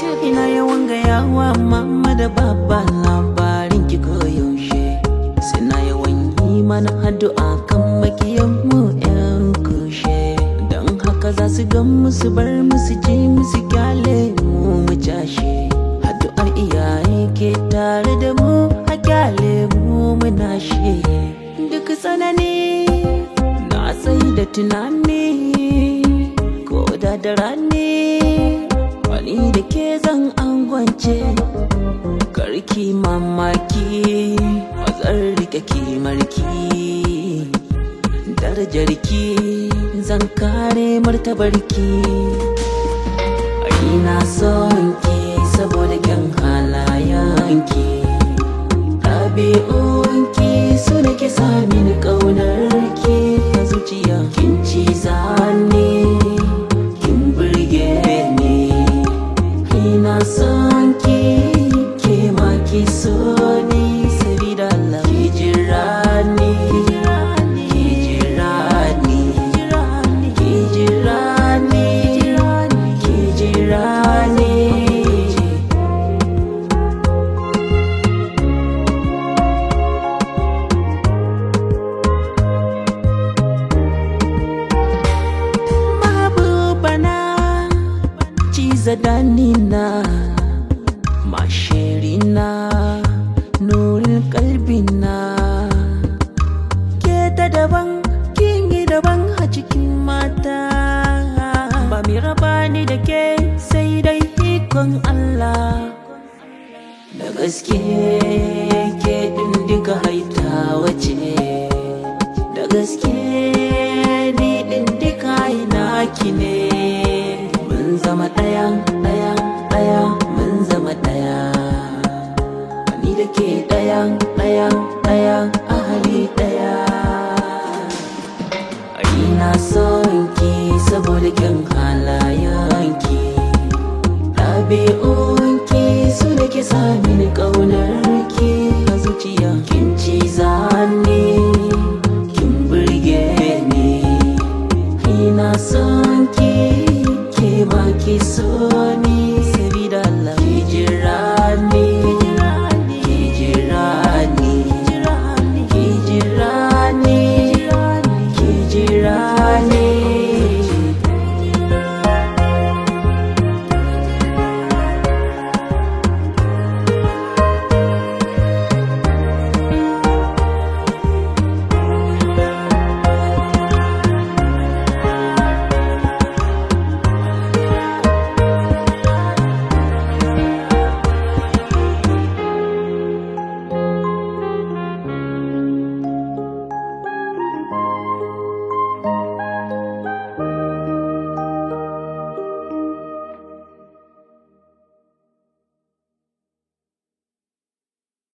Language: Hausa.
ina yawan gayawa mama da baba labarin ki koyaushe suna yawan yi mana addu'a kan makiyan mu yan kushe don haka za su gan musu bar musu ji musu kyale mu mu cashe addu'ar iyaye ke tare da mu a kyale mu muna shi duk tsanani na sai da tunani ko da da rani wani da ke zan angwance karki mamaki wazar rike kimarki darajarki zan kare martabarki ina son ki saboda kyan halayenki ɗabi'unki su da ke sami ƙaunarki a zuciya kin ci zane kin burge ni ina son ki ke ma ki so ni sabida Allah ki jira ni ki jira ni ki jira ni ki jira ni mahbubana ciza danina mashirina nurin kalbina ke ta daban kin yi daban a cikin mata ba mi raba ni da ke sai dai ikon Allah da gaske ke din duka haita wace da gaske ni din duka naki ne mun zama ɗaya ɗaya ɗaya mun zama ɗaya ni da ke ɗaya ɗaya ɗaya a hali ɗaya ina son ki saboda kyan halayenki ɗabi'unki su da ke sami ƙaunar ki a zuciya kin ci